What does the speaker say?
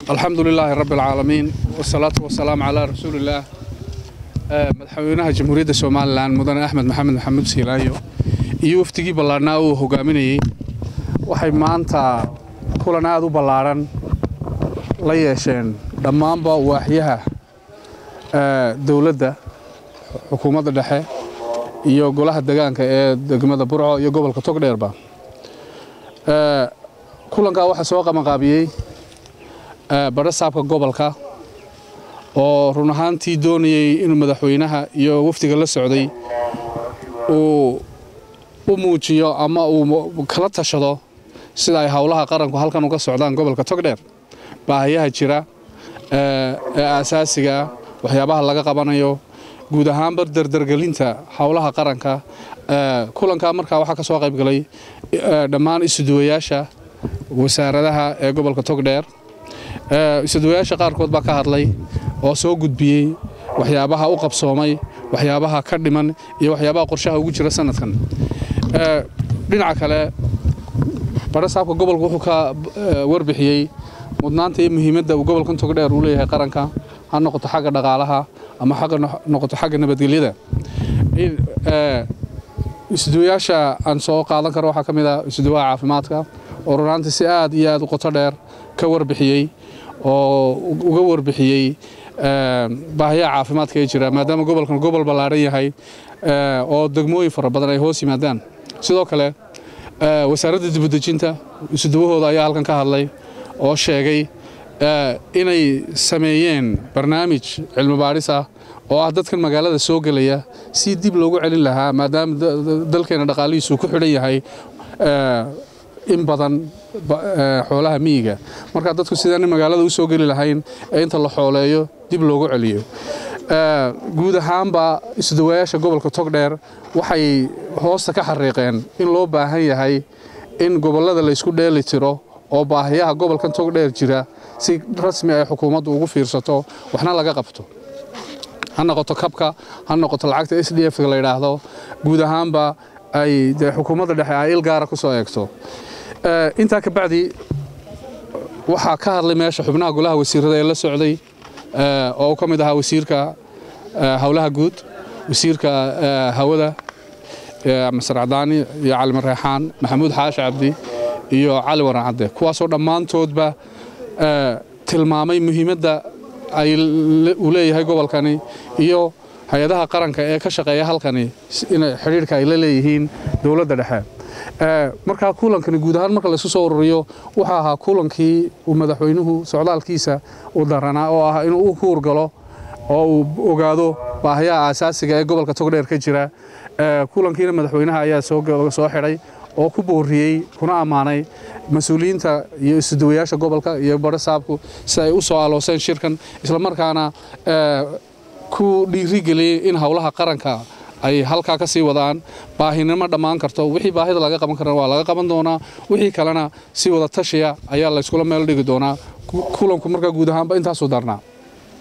alxamdu lilaahi rabbi alcaalamiin wasalaatu wasalaamu calaa rasuulillaah madaxweynaha jamhuuriyadda somalilan mudane axmed maxamed maxamuud siilaayo iyo wafdigii ballaadhnaa uu hogaaminayey waxay maanta kulan aad u ballaadhan la yeesheen dhammaanba waaxyaha dowladda xukuumadda dhexe iyo golaha degaanka ee degmada burco iyo gobolka togdheerba kulankaa waxaa soo qabanqaabiyey badho saabka gobolka oo run ahaantii doonayey inuu madaxweynaha iyo wafdiga la socday uu u muujiyo ama uu kala tashado sida ay howlaha qaranku halkan uga socdaan gobolka togdheer baahayaha jira ee aasaasigaa waxyaabaha laga qabanayo guud ahaanba dardargelinta howlaha qaranka kulankaa markaa waxaa ka soo qaybgalay dhammaan isuduwayaasha wasaaradaha ee gobolka togdheer isuduwayaasha qaarkood baa ka hadlay oo soo gudbiyey waxyaabaha u qabsoomay waxyaabaha ka dhiman iyo waxyaabaha qorshaha ugu jira sanadkan dhinaca kale badho saabka gobolka wuxuu ka warbixiyey mudnaanta iyo muhiimadda uu gobolkan togdheer uu leeyahay qaranka ha noqoto xagga dhaqaalaha ama noqoto xagga nabadgelyada isduwayaasha aan soo qaadan karo waxaa ka mid ah isduwaha caafimaadka oo runaantii si aad iyo aad u qoto dheer ka warbixiyey oo uga warbixiyey baahiyaha caafimaadka ee jira maadaama gobolkan gobol ballaadhan yahay oo degmooyin fara badan ay hoos yimaadaan sidoo kale wasaaradda dibudejinta isuduwahooda ayaa halkan ka hadlay oo sheegay inay sameeyeen barnaamij cilmi baadhis ah oo ah dadkan magaalada soo gelaya si dib loogu celin lahaa maadaama dalkeena dhaqaalihiisu ku xidhan yahay in badan xoolaha miyiga marka dadku sidaan magaalada u soo geli lahayn ee inta la xooleeyo dib loogu celiyo guud ahaanba isdawayaasha gobolka togdheer waxay hoosta ka xariiqeen in loo baahan yahay in gobollada laysku dheeli tiro oo baahiyaha gobolkan togdheer jira si rasmi ay xukuumaddu ugu fiirsato waxna laga qabto ha noqoto kabka ha noqoto lacagta s d f la yidhaahdo guud ahaanba ay dee xukuumadda dhexe ay il gaara ku soo eegto intaa ka bacdi waxaa ka hadlay meesha xubnaha golaha wasiirada ee la socday oo ka mid ahaa wasiirka howlaha guud wasiirka hawada masar cadaani iyo cali mareexaan maxamuud xaashi cabdi iyo cali waran cadde kuwaasoo dhammaantoodba tilmaamay muhiimadda ay uu leeyahay gobolkani iyo hay-adaha qaranka ee ka shaqeeya halkani xidhiirka ay la leeyihiin dowladda dhexe markaa kulankani guud ahaan marka laisku soo ururiyo wuxuu ahaa kulankii uu madaxweynuhu socdaalkiisa u daranaa oo ah inuu u huurgalo oo uu ogaado baahiyaha aasaasiga ee gobolka togdheer ka jira kulankiina madaxweynaha ayaa soo xidhay oo ku booriyey kuna ammaanay mas-uuliyiinta iyo isuduwayaasha gobolka iyo badho saabku si ay u soo alooseen shirkan islamarkaana ku dhiirigeliyey in howlaha qaranka ay halkaa ka sii wadaan baahinimo dhammaan karto wixii baahida laga qaban karana waa laga qaban doonaa wixii kalena si wada tashiya ayaa layskula meel dhigi doonaa kulanku markaa guud ahaanba intaasuu darnaa